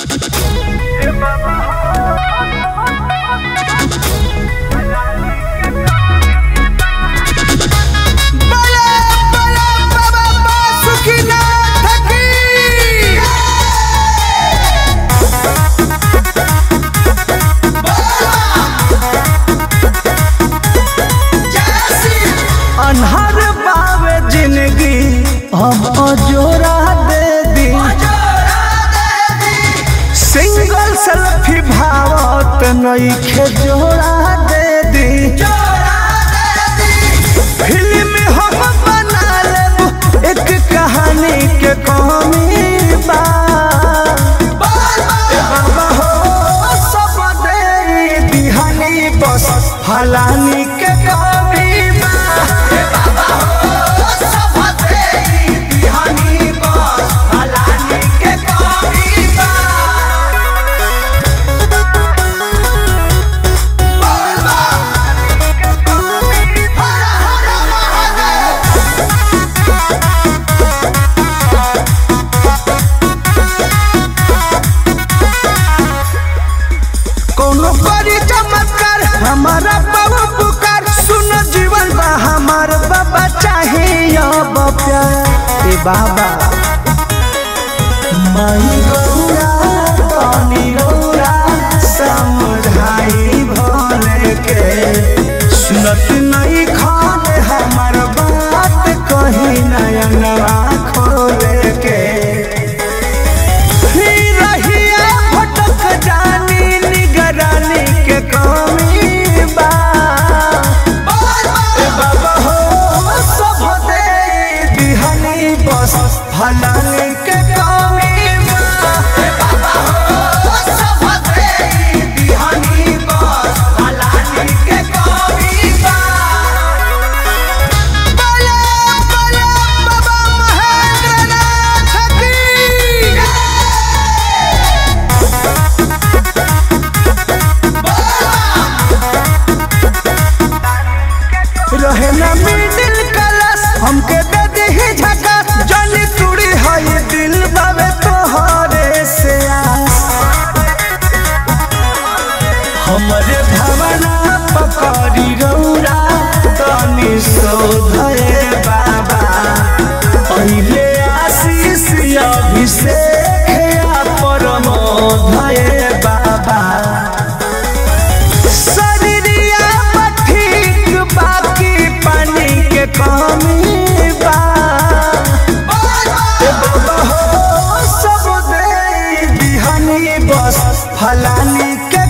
बले बले बाबा बासुकीनाथ की अनहर बावे जिंदगी हम अजोरा दे दी सिंगल सेल्फी भावत नईखे जोड़ा दे दी फिल्म हम बना लेब एक कहानी के कहानी बा ए बाबा हो सब दे दिहानी बस फलानी के कमी बा ए बाबा हो सब दे दिहानी बस फलानी के कमी बा कोनो करी चमत्कार हमारा बाबू पुकार सुन जीवन बा हमार बाबा चाहे अब प्यार ए बाबा माई गौरा पानी गौरा समझाई भोले के सुनत नहीं खाने हमार बात कही नयनवा खोले के ही रहिया भटक जानी निगरानी के कमी बा ए बाबा हो सब दे दिहनी बस फलानी के कमी बा ए बाबा हो सब दे दिहनी बस फलानी के कमी बा बले बले बाबा महेंद्रनाथ की रहे ना मिडिल क्लास हमके दे दी झकास जनी तुड़ी है दिल बाबे तोहरे से आस हमरे भावना पकड़ी रौरा तनी शोधे बाबा पहिले आशीष अभिषेक या परमोधये बाबा शरीरिया ठीक बाकी पानी के कमी बा ए बाबा हो सब दे दिहनी बस फलानी के